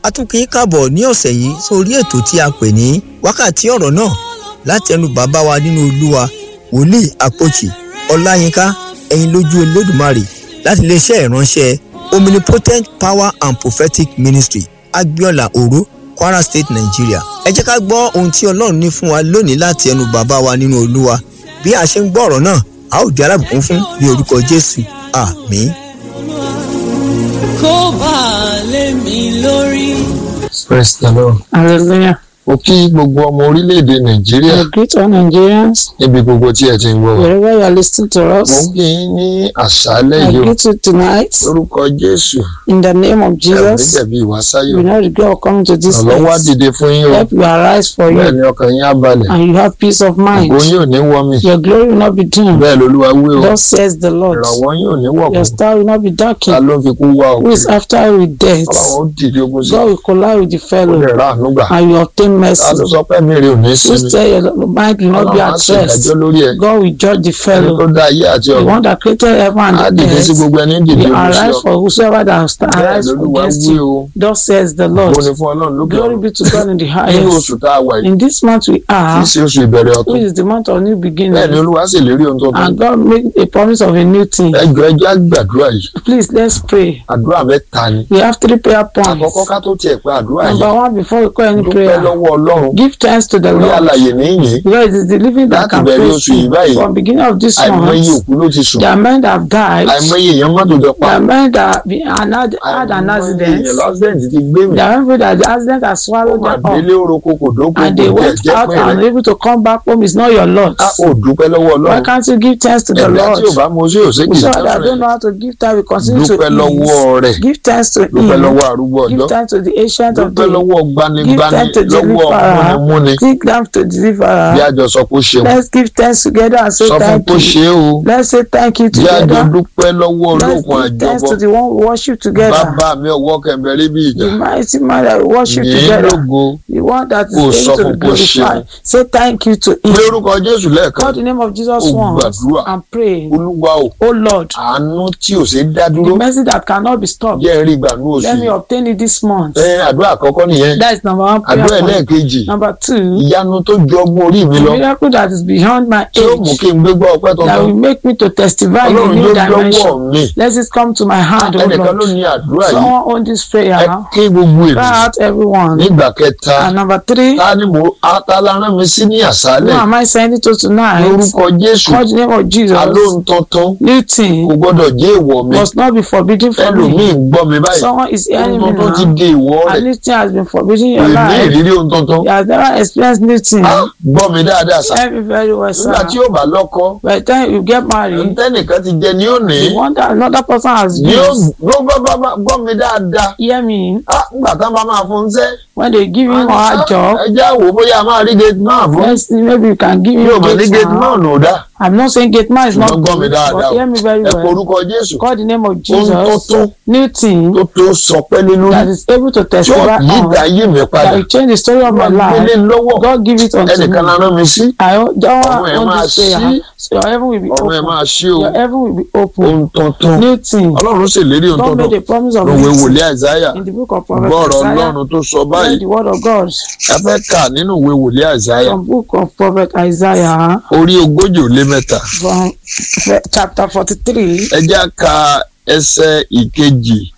a tún kì í kàbọ̀ ní ọ̀sẹ̀ yìí sórí ètò tí a pè ní wákàtí ọ̀rọ̀ náà láti ẹnu bàbá wa nínú olúwa wòlíì àpòchì ọláyínká ẹ̀yin lójú olódùmarè láti iléeṣẹ́ ìránṣẹ́ omnipotent power and prophetic ministry agbiola oro kwara state nigeria ẹ jẹ́ ká gbọ́ ohun tí ọlọ́run ní fún wa lónìí láti ẹnu bàbá wa nínú olúwa bí a ṣe ń gbọ́ ọ̀rọ̀ náà a ó di alábùkún fún ní orúkọ jésù àmín. kó bá a lé mi lórí. Praise the Lord. Hallelujah. Mo kí gbogbo ọmọ orílẹ̀-èdè Nàìjíríà I greet all Nigerians níbi gbogbo tí ẹ ti ń gbọ́ wa. wherever you are listening to Mo us. ń kí yín ní àṣálẹ́ I yìí o. greet you tonight Lórúkọ Jésù, in the name of ẹ̀mí Jesus. jẹ̀bi ìwásáyò. We know the God will come to this Ọ̀lọ́wọ́ á place. dìde fún yín o. Help will arise for Bẹ́ẹ̀ you ni ọkàn yín á balẹ̀. and you have peace of mind. Ògo yín ò ní wọ́ mi. Your glory will not be dim. Bẹ́ẹ̀ lolúwa wí o. Thus says the Lord. Ìrànwọ́ yín ò ní wọ̀ Your kù. star will not be Ta darkened. ló fi kú wá o? Who is after you with death? Ọlọ́run ó dìde ogun sí. God will collide with the Ó lè fellow ra àánú gbà. and you obtain Ta mercy. ló sọ pé mi rè ò ní Who sinmi? say your mind will not be Ọlọ́run á at sì rest? dájọ́ lórí ẹ̀. God will judge the Ẹni tó fellow. dá ayé àti The ọ̀run. one that created heaven Á and the dìde sí earth gbogbo ẹni dìde will ogun sí arise ọ. for whosoever that has Bẹ́ẹ̀ arise lolúwa against wí you. o. Thus says the Lord. Ògo ni fún Ọlọ́run lókè Glory ọ̀run. be to God in the Nínú highest. oṣù tá a wà yìí. In this month we kì í are, ṣe oṣù ìbẹ̀rẹ̀ ọ̀tún. which is the month of new bẹ́ẹ̀ ni beginning, olúwa sì lérí ohun tuntun. and God made a promise of a new thing. ẹjọ́ ẹjọ́ àgbàdúrà yìí Please let's pray. àdúrà mẹ́ta ni. We have three prayer àkọ́kọ́ points. ká tó tiẹ̀ pé àdúrà yìí. Number one, before we call any dúpẹ́ prayer, lọ́wọ́ ọlọ́run. give thanks to the orí Lord. àlàyé níyìn. Because it is the living that Láti can bẹ̀rẹ̀ praise oṣù yìí you. báyìí, From beginning of this àìmọye month, òkú ló ti sùn. there are men that have died. àìmọye èèyàn mọ́tò jọ pa. There are men that have been- had had an àìmọye accident. èèyàn lásìdẹ̀ntì ti gbé mi. There are people that the accident has ó swallowed mà them up. délé oroko kò dóko and kò they jẹ́ went jẹ́ out pé and rẹ̀. able to come back home is not your lot. a ò dúpẹ́ lọ́wọ́ Why ọlọ́run. can't you give thanks to the ẹ̀dá Lord? tí ò bá mọ sí òsèkì So that I don't know how to give thanks, we continue to dúpẹ́ lọ́wọ́ rẹ̀. ease. Give thanks to dúpẹ́ Him. lọ́wọ́ arúgbó Give ọjọ́. thanks to the ancient of dúpẹ́ days. lọ́wọ́ gbanigbani Give thanks to lọ́wọ́ deliverer. múnimúni. Give thanks to bí deliverer. àjọ sọ pé ó ṣeun. Let's give thanks together and say sọ fún thank kó you. ṣe é o. Let's say thank you bí àjọ together. dúpẹ́ lọ́wọ́ Let's olókun give thanks àjọbọ. to the one we worship together. bàbá mi ọwọ́ kẹ̀mbẹ̀rẹ̀ bí ìjà. The mighty man that we worship yìí together. lógo. The one that is Kò sọ able to fún be kó ṣeun. glorified. Say thank you to Him. lórúkọ jésù lẹ́ẹ̀kan. Call the name of Jesus Ó once gbàdúrà. and pray. olúwa o Oh Lord, àánú tí ò ṣe dá the dúró. mercy that cannot be stopped. jẹ́ rí ìgbà ní oṣù Let me yìí. obtain it this month. ẹ àdúrà àkọ́kọ́ nìyẹn. That is number one prayer àdúrà point. ẹlẹ́ẹ̀kejì. Number two, ìyanu tó ju ọgbọ́n orí mi the lọ. miracle that is beyond my tí ó mú age kí n gbégbá ọpẹ́ that will tuntun. make me to testify in a ọlọ́run new ló lọ́wọ́ dimension. mi. Let it come to my hand, oh ẹnìkan ló Lord. ní àdúrà yìí. Someone own this ẹ prayer. ké gbogbo Cry ènìyàn. out everyone. nígbà kẹta. And number three, ta ni mo atala rán mi sí ní who àṣálẹ̀ am I sending to tonight? lórúkọ jésù Call the name of Jesus. alóhun tuntun New kò thing gbọ́dọ̀ jẹ́ ìwọ mi must not be forbidden for ẹlòmíì me. ń gbọ́ mi báyìí Someone is ohun hearing me tuntun ti now. di ìwọ And rẹ̀ new thing has been forbidden in kò your ní life. ìrírí ohun tuntun You have never experienced new thing. Á, gbọ́ mi dáadáa sá Every very well, nígbà tí sir. yóò bá lọ́kọ By the time you get married, ntẹ́nìkan ti jẹ ní òní the one that another person has ní ó used, ló bá bá bá gbọ́ mi dáadáa hear me, Á, nígbà tá a bá máa fún un sẹ́ when they give him or her job, ẹ já wò ó bóyá a máa rí gate man fún let's see, maybe you can give yóò him bá ní gate gate man. man ò dá I'm not saying gate man is not ṣùgbọ́n gbọ́ mi good, dáadáa but o hear me very ẹ kọ well. orúkọ jésù Call the name of ohun Jesus. tuntun New thing tó tó sọpẹ́ nínú that is able to tí ó testify yí on, ìdá ayé mi padà that will change the story of my wọ́n life. gbélé lọ́wọ́ God give it unto ẹnìkan me. la rán mi sí I don't ọ̀run ẹ̀ want máa this prayer. ṣí So your heaven will be ọ̀run ẹ̀ open. máa ṣí o Your heaven will be open. ohun tuntun New thing. ọlọ́run sì lérí ohun God made tuntun a promise of lòwe new thing wòlíì àìsáyà in the book of Prophet gbọ́ọ̀rọ̀ Isaiah. ọlọ́run tó sọ Read báyìí the word of God ẹ fẹ́ kà nínú ìwé wòlíì àìsáyà from book of Prophet Isaiah orí ogójì ó lé mẹ́ta from chapter forty-three. ẹ jẹ́ á ka ẹsẹ̀ ìkejì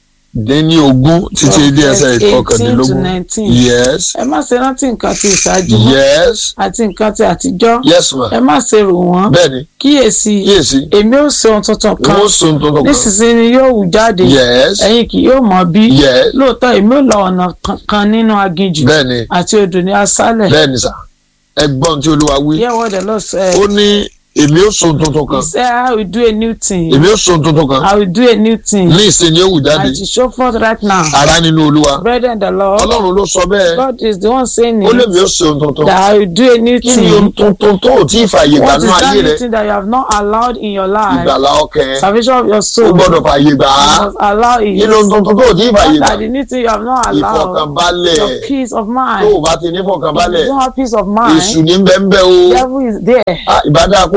dín ní ogún títí dé ẹsẹ̀ eighteen to ìkọkàndínlógún nineteen. yes ẹ má ṣe rántí nǹkan ti ìṣáájú mọ́ yes àti nǹkan ti àtijọ́. yes ma ẹ má ṣe rò wọ́n. bẹ́ẹ̀ni kíyèsí kíyèsí èmi ó ṣe ohun tuntun kan wọ́n sọ ohun tuntun kan nísinsìnyí yóò wù jáde yes ẹ̀yin kì yóò mọ̀ bí yes lóòótọ́ èmi ò la ọ̀nà kan- kan nínú aginjù bẹ́ẹ̀ni àti odò ní aṣálẹ̀. bẹ́ẹ̀ni sà ẹgbọ́n tí olúwa wí Hear what the Lord said. ó ní èmi ó sọ ohun tuntun kan He said, I will do a new thing. èmi ó sọ ohun tuntun kan I will do a new thing. ní ìsinmi ó wù jáde And to show forth right now. ara nínú olúwa Brethren, the Lord, ọlọ́run ló sọ bẹ́ẹ̀ God is the one saying ó lè it, mi ó sọ ohun tuntun that I will do a new kí ni ohun thing. tuntun tó ò tí ì fààyè gbà What is nínú that ayé rẹ new thing that you have not allowed in your life? ìgbàlá ọkẹ Salvation of your ó soul. gbọ́dọ̀ fààyè gbà á You must allow kí it. ni ohun tuntun tó ò tí ì fààyè What gbà are the new thing you have not allowed? ìfọkànbalẹ̀ Your peace of tó mind. o bá ti ní If fọkànbalẹ̀ you don't have peace of èṣù mind, ní bẹ́ńbẹ́ o devil is there. Ah, ìbádá kó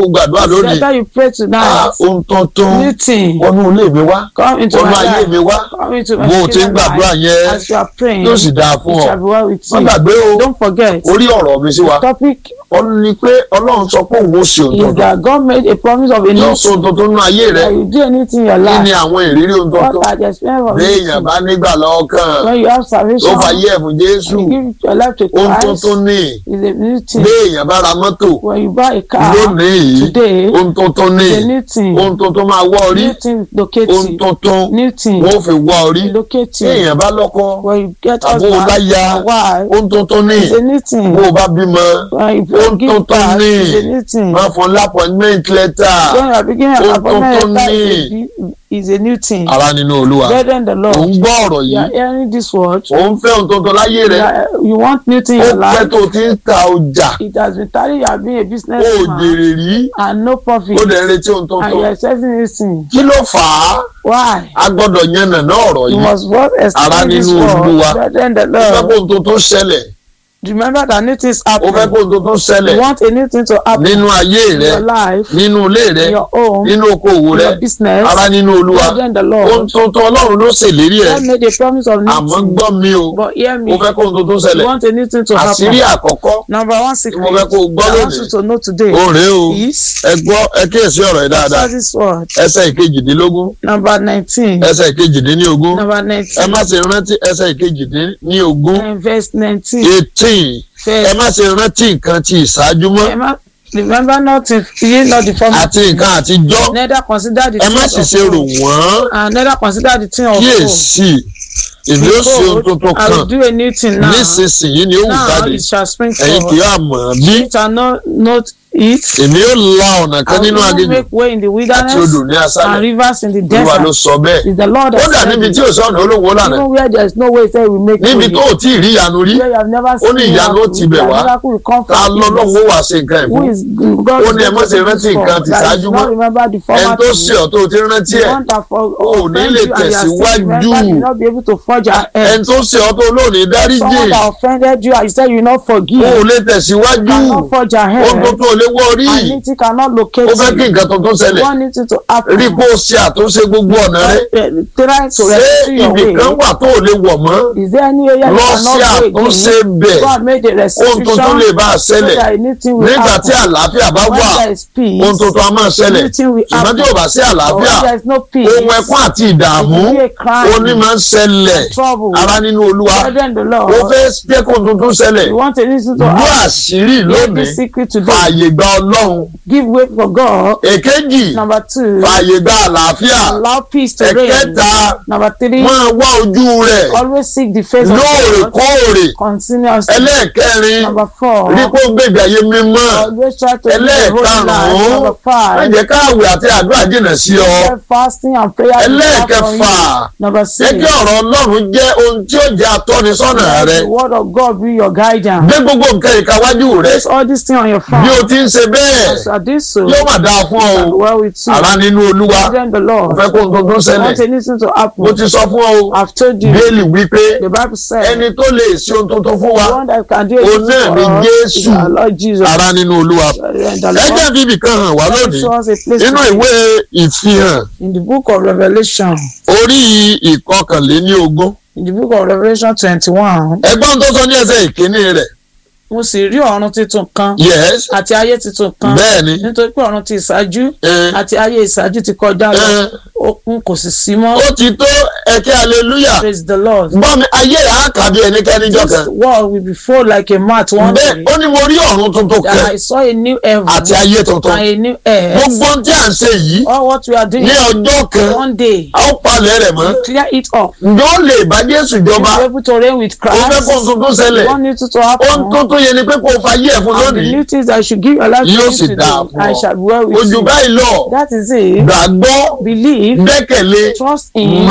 gbàdúrà lónìí Better you pray Ah, tonight. ohun tuntun New thing. wọnú ilé mi wá Come into wọnú my ayé mi life. wá Come into my bó o ti ń children's gbàdúrà life. yẹn As you are praying, yóò sì dáa fún it ọ shall be well with má you. gbàgbé o Don't forget, orí ọ̀rọ̀ mi sí wa topic ó ní pé ọlọ́run sọ pé òun ó ṣe ohun is tuntun that God made a promise of a yóò new sọ ohun tuntun nínú ayé rẹ that you do anything in your kí ni life. àwọn ìrírí ohun tuntun What are the experience of béèyàn it? bá nígbà lọ́kàn When you have tó salvation, fàyè ẹ̀fún jésù you give your life to ohun Christ, tuntun ní is a new thing. béèyàn bá ra mọ́tò When you buy a car lónìí yìí today, ohun tuntun ní it's a new thing. ohun tuntun máa wọ́ orí New thing locate ohun you. tuntun New thing wọ́n fi wọ́ orí locate you. béèyàn bá lọ́kọ When you get àbó o bá husband, ya or wife, ohun tuntun ní it's a new thing. bó o bá bímọ When you ohun give tuntun birth, ní it's a new thing. máa fún lápọ̀nmẹ́ǹt lẹ́tà When you are beginning an Ohun appointment tuntun letter, ní. is a new thing. ara nínú olúwa Brethren, the ò Lord, ń gbọ́ ọ̀rọ̀ you yìí are hearing this word. ò ń fẹ́ ohun tuntun láyé You, rẹ are, you want new thing in ó your pẹ́ life. tó ti ń ta ọjà It has been telling you have been a ó businessman jèrè rí and no profit. ó dẹ̀ ń retí ohun And tuntun you are expecting this thing. kí ló fà á Why? a gbọ́dọ̀ yànnà náà ọ̀rọ̀ You yìí must work Ara explain this nínú word. Olúwa. Brethren, the ó fẹ́ Lord, kó ohun tuntun ṣẹlẹ̀ remember that new things ó fẹ́ happen. kó ohun tuntun ṣẹlẹ̀ You want a new thing to happen nínú ayé in rẹ your life, nínú ilé rẹ in your home, nínú okòwò in rẹ your business. ara nínú olúwa Brethren, the ohun Lord, tuntun ọlọ́run ló ṣèlérí ẹ̀ God made a promise of new àmọ́ thing. gbọ́ mi o But hear ó me, fẹ́ kó ohun tuntun you ṣẹlẹ̀ want a new thing to àṣírí happen. àkọ́kọ́ Number one tí mo fẹ́ secret kó o gbọ́ I want lónìí you to know today ó rèé o is ẹ gbọ́ ẹ kíyèsí ọ̀rọ̀ yìí dáadáa answer this word. ẹsẹ̀ ìkejìdínlógún Number nineteen. ẹsẹ̀ ìkejìdínlógún Number ẹ nineteen. má ṣe rántí ẹsẹ̀ ìkejìdínlógún And verse nineteen. eighteen ẹ Verse. má ṣe rántí nǹkan ti ìṣáájú mọ́ Remember, remember not if ye not the former àti thing, nǹkan àtijọ́ neither consider the ẹ má things sì of ṣe rò old, wọ́n and neither consider the thing of old. kíyèsí èmi ó ṣe ohun tuntun I will kan do a new thing now. nísinsìnyí ni ó wù Now jáde it shall spring ẹ̀yin kì forth. yóò mọ̀ bí Ye shall not note it. èmi ó la ọ̀nà I kan will nínú even aginjù make way in the àti wilderness odò ní and aṣálẹ̀ rivers in the olúwa ló desert. sọ bẹ́ẹ̀ Is the Lord ó that dà said níbi it. tí ò sọ̀nà olówó lànà Even where there is no way, say we make níbi way. tó ò tí ì rí ìyanu rí Where you have never ó ní seen ìyanu ó ti bẹ̀ miracle, wá miracle will come ta from lọ́lọ́run ó Jesus. wà ṣe nǹkan Who ẹ̀fún is God? Ó ní ẹ má ṣe rántí nǹkan ti ṣáájú mọ́. Remember the ẹni former tó thing. ṣe ọ̀ tó o ti rántí The ẹ̀ one that for ò ní offend lè you and you are still tẹ̀síwájú. remember, you will not be able to forge ahead. ẹni tó ṣe ọ̀ tó olóòní dáríjì Someone that offended you and you said you will not forgive. ó ò lè tẹ̀síwájú cannot forge ahead. ohun tó tó o lè wọ́ orí And it cannot locate ó fẹ́ kí you. nǹkan tuntun ṣẹlẹ̀ One needs it to happen. rí kó o ṣe àtúnṣe gbogbo ọ̀nà rẹ Uh, Try to ṣé rescue your ibì kan way. wà tó o lè wọ̀ mọ́ Is there any area you lọ cannot sí go àtúnṣe again? bẹ̀ God made a ohun tuntun lè restitution bá a so ṣẹlẹ̀ that anything will nígbà tí happen. àlàáfíà bá When wà there is peace, ohun tuntun a máa ṣẹlẹ̀ anything will ṣùgbọ́n tí ò bá sí But àlàáfíà when there is no peace, ohun ẹkún àti ìdààmú it will be a crime, oní máa ń ṣẹlẹ̀ trouble. ara nínú olúwa Brethren, the ó Lord, fẹ́ jẹ́ kó tuntun ṣẹlẹ̀ you want to listen to gbọ́ us. àṣírí Hear lónìí this secret today. fààyè gba ọlọ́run Give way for God. èkejì Number two, fààyè gba àlàáfíà allow peace to reign. ẹ̀kẹta Number three, máa wá ojú rẹ̀ always seek the face of God lóòrèkóòrè continuously. ẹlẹ́ẹ̀kẹrin Number four, rí kó gbègbè ayé mímọ́ always try to live a holy life. ẹlẹ́ẹ̀karùn-ún Number má five, jẹ́ káàwé àti àdúrà jìnnà sí ọ Prayer, fasting and prayer. will be far from you. ẹlẹ́ẹ̀kẹfà Number ẹ six, kí ọ̀rọ̀ ọlọ́run jẹ́ ohun tí ó jẹ́ atọ́nisọ́nà let rẹ the word of God be your guidance. gbé gbogbo nǹkan ìkáwájú rẹ Place all these things on your bí o phone. ti ń ṣe bẹ́ẹ̀ As I do so, yóò má dáa fún ọ o well with you. ara nínú olúwa Then the mo Lord. fẹ́ kó ohun tuntun I ṣẹlẹ̀ want anything to mo happen. ti sọ fún ọ o I've told you. bẹ́ẹ̀lì wípé The Bible said, ẹni tó lè ṣe ohun tuntun fún wa the one that can do Òun náà anything ni for us is Jésù. our Lord Jesus. ara nínú olúwa And the ẹ jẹ́ Lord bíbí kan hàn wá lónìí show us a place nínú to ìwé ìfihàn in the book of Revelation. orí ìkọkànléní ogún In the book of Revelation twenty-one, ẹgbọ́n tó sọ ní ẹsẹ̀ ìkíní rẹ̀ mo sì rí ọ̀run tuntun kan yes àti ayé tuntun kan bẹ́ẹ̀ ni nítorí pé ọ̀run ti ìṣáájú ẹ, àti ayé ìṣáájú ti kọjá lọ ẹ, òkun kò sì sí mọ́ ó ti tó ẹ̀kẹ́ hallelujah praise the lord gbọ́ mi ayé rẹ̀ á kà bí ẹnikẹ́ni jọ this kan world will be full like a mat one bẹ́ẹ̀ day ó ní mo rí ọ̀run tuntun and kan I saw a new heaven àti ayé tuntun and a new earth gbogbo ohun tí à ń ṣe yìí all what we are doing ní ọjọ́ kan one day a ó palẹ̀ rẹ̀ mọ́ we clear it up ǹjẹ́ ó lè bá Jésù we jọba be able to reign with ó fẹ́ Christ kó ohun tuntun ṣẹlẹ̀ one need to to ohun happen tuntun yẹn ni pé kó o fa ayé ẹ̀ fún and the lónìí new things I should give your life to Yóò you sì dáa today fún I ọ. shall be well with ojú you báyìí lọ that is it gbàgbọ́ believe gbẹ́kẹ̀lé trust in mọ̀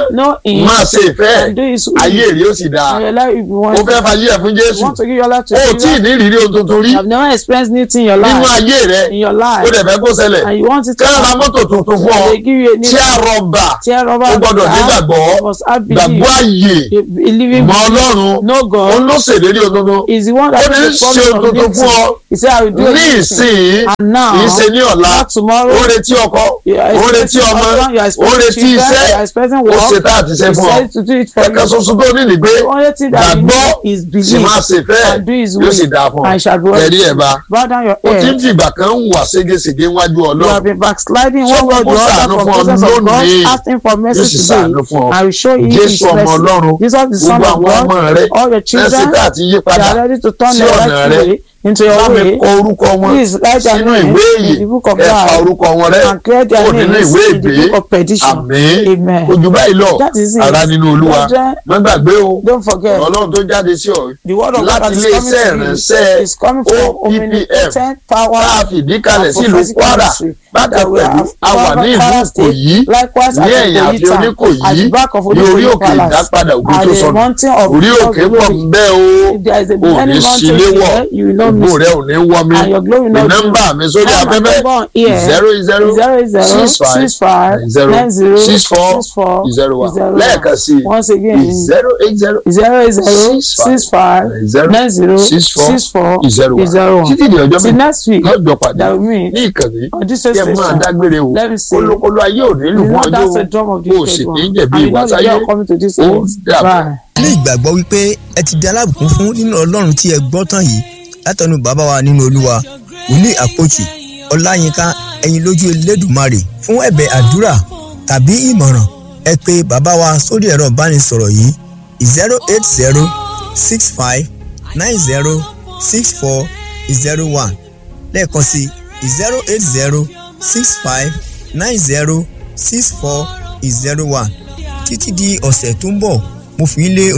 know him máa ṣe ìfẹ́ and do his will. ayé rí ó sì dáa And your life will be ó wonderful. fẹ́ fayé ẹ̀ fún You Jésù want to give your life to ó tí ì Jesus. ní ìrírí ohun tuntun rí You have never experienced anything in your nínú life. ayé rẹ In your ó life. dẹ̀ fẹ́ kó ṣẹlẹ̀ And you want it to kí wọ́n ra happen. mọ́tò tuntun fún ọ They give you a new tí a rọ̀bà tear rubber. ó gbọ́dọ̀ nígbàgbọ́ You must have gbàgbọ́ belief. àyè A living mọ belief. Ọlọ́run No òun God ló ṣèlérí ohun tuntun is the one that ó ní is the ṣe ohun problem tuntun of fún ọ this. He said, I will do ní it. ìsìn And now, kì í ṣe ní ọ̀la not tomorrow. ó retí ọkọ You are ó retí expecting ọmọ husband, you are ó expecting retí children, iṣẹ́ you are expecting ó work. ṣe tá àti ṣe He fún ọ said to do it for ẹ̀ka you. ṣoṣo tó ní nìgbé The only thing that you gbàgbọ́ need is sì believe máa ṣe fẹ́ and do his yóò sì will dáa fún ọ and shall be well. ẹ̀rí ẹ̀ bá Bow down your ó ti ń head. fìgbà kan ń wà ségesège níwájú You have Ọlọ́run been backsliding Sọ one way or fún the kó other ṣàánú from fún ọ presence of God, lónìí. asking for yóò mercy sì today. ṣàánú fún ọ I will show you his Jésù ọmọ mercy. Ọlọ́run Jesus the Son gbogbo of àwọn ọmọ God, rẹ all your lẹ́sìn children, tá àti yí they padà are ready to turn sí their ọ̀nà right rẹ. way into your bá mi way. kọ orúkọ wọn Please write their sínú name ìwé in yìí the book of ẹ pa life orúkọ wọn rẹ and clear their kó nínú names ìwé in the ìgbé book of perdition. àmín Amen. ojú báyìí lọ That is it. ara nínú Olúwa Brethren, má gbàgbé o Don't forget. Ọlọ́run tó jáde sí ọ The word of God láti that is ilé coming iṣẹ́ to ìránṣẹ́ you is coming from omnipotent power tá a fìdí kalẹ̀ and sí ìlú prophetic Kwara ministry bákan that we pẹ̀lú have a wà ní ìlú Kwara State, Ìkòyí likewise ní at ẹ̀yìn àfi Okoyi town, Oníkòyí at the back of ní orí Oníkòyí òkè palace ìdápadà ògo at tó the sọnù mountain of orí God's òkè pọ̀ glory. ń bẹ́ o If there is a ò many ní mountains sílé wọ̀ there, you will not ògbó miss rẹ ò ní wọ́ mi and your glory will ní not nọ́mbà mi sórí Now, my afẹ́fẹ́ number on here zero zero zero zero six five six five zero nine zero six four six four zero one zero lẹ́ẹ̀kan sí i once again zero eight zero zero zero Six five six five zero nine zero six four six four zero one zero one títí di ọjọ́ till mi next week lọ́jọ́ pàdé that will mean ní ìkànnì on this kí ẹ máa station dágbére o let me say kólókóló ayé ò nílùú you know fún that's the ọjọ́ drum of the o sì wicked ní one jẹ̀bi and you ìwà know the sáyé day of coming to this ó world dàbọ̀. bye. ní ìgbàgbọ́ wípé ẹ ti di alábùkún fún nínú ọlọ́run tí ẹ gbọ́ tán yìí látọ̀nù bàbá wa nínú olúwa wòlíì àpòchì ọláyínká ẹ̀yin lójú elédùmarè fún ẹ̀bẹ̀ àdúrà tàbí ìmọ̀ràn ẹ pè bàbá wa sórí ẹ̀rọ ìbánisọ̀rọ̀ yìí zero eight zero six five nine zero six four zero one lẹ́ẹ̀kan sí zero eight zero six five nine zero six four zero one títí di ọ̀sẹ̀ tó ń bọ̀ mo fi ń lé